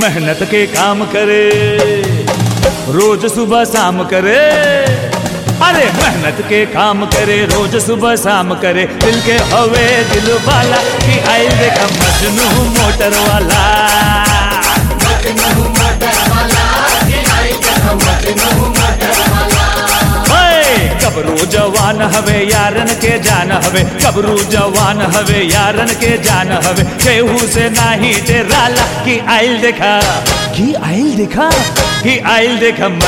मेहनत के काम करे रोज सुबह शाम करे अरे मेहनत के काम करे रोज सुबह शाम करे दिल के हवे दिल वाला कि आइल देखा मजनू मोटर वाला ओए, कबरू जवान हवे यारन के जान हवे कबरू जवान हवे यारन के जान हवे केहू से नाही डेराला कि आइल देखा कि आइल देखा कि आइल देखा